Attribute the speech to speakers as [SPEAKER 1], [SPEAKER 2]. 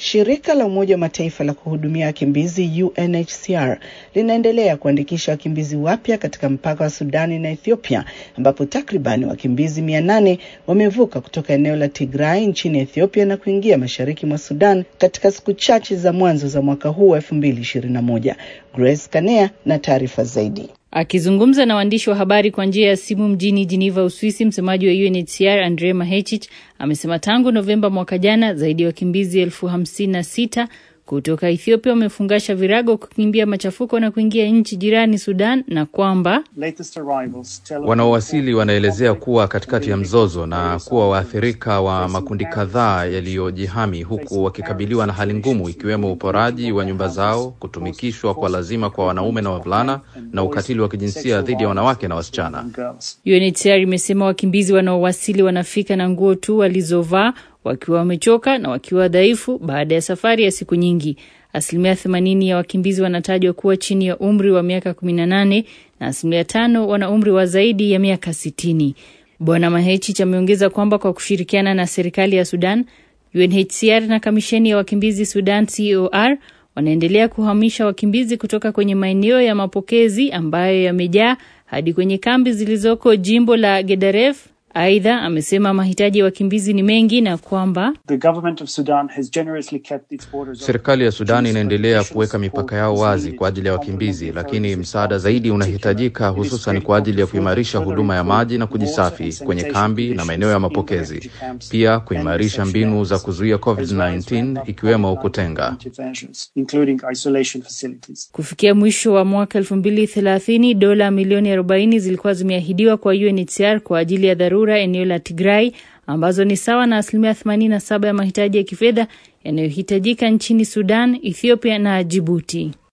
[SPEAKER 1] Shirika la Umoja wa Mataifa la kuhudumia wakimbizi UNHCR linaendelea kuandikisha wakimbizi wapya katika mpaka wa Sudani na Ethiopia, ambapo takribani wakimbizi mia nane wamevuka kutoka eneo la Tigray nchini Ethiopia na kuingia mashariki mwa Sudan katika siku chache za mwanzo za mwaka huu wa 2021. Grace Kanea na taarifa zaidi.
[SPEAKER 2] Akizungumza na waandishi wa habari kwa njia ya simu mjini Geneva, Uswisi, msemaji wa UNHCR Andre Mahechich amesema tangu Novemba mwaka jana zaidi ya wakimbizi elfu hamsini na sita kutoka Ethiopia wamefungasha virago kukimbia machafuko na kuingia nchi jirani Sudan, na kwamba
[SPEAKER 3] wanaowasili wanaelezea kuwa katikati ya mzozo na kuwa waathirika wa makundi kadhaa yaliyojihami, huku wakikabiliwa na hali ngumu, ikiwemo uporaji wa nyumba zao, kutumikishwa kwa lazima kwa wanaume na wavulana, na ukatili wa kijinsia dhidi ya wanawake na wasichana.
[SPEAKER 2] UNHCR imesema wakimbizi wanaowasili wanafika na nguo tu walizovaa wakiwa wamechoka na wakiwa dhaifu baada ya safari ya siku nyingi. Asilimia themanini ya wakimbizi wanatajwa kuwa chini ya umri wa miaka kumi na nane na asilimia tano wana umri wa zaidi ya miaka sitini. Bwana Mahechich ameongeza kwamba kwa kushirikiana na serikali ya Sudan, UNHCR na kamisheni ya wakimbizi Sudan COR wanaendelea kuhamisha wakimbizi kutoka kwenye maeneo ya mapokezi ambayo yamejaa hadi kwenye kambi zilizoko jimbo la Gedaref. Aidha, amesema mahitaji ya wakimbizi ni mengi na kwamba
[SPEAKER 3] serikali ya Sudan inaendelea kuweka mipaka yao wazi kwa ajili ya wakimbizi, lakini msaada zaidi unahitajika, hususan kwa ajili ya kuimarisha huduma ya maji na kujisafi kwenye kambi na maeneo ya mapokezi, pia kuimarisha mbinu za kuzuia COVID-19 ikiwemo kutenga.
[SPEAKER 2] Kufikia mwisho wa mwaka elfu mbili thelathini dola milioni arobaini zilikuwa zimeahidiwa kwa UNHCR kwa ajili ya dharura eneo la Tigray ambazo ni sawa na asilimia 87 ya mahitaji ya kifedha yanayohitajika nchini Sudan, Ethiopia na Djibouti.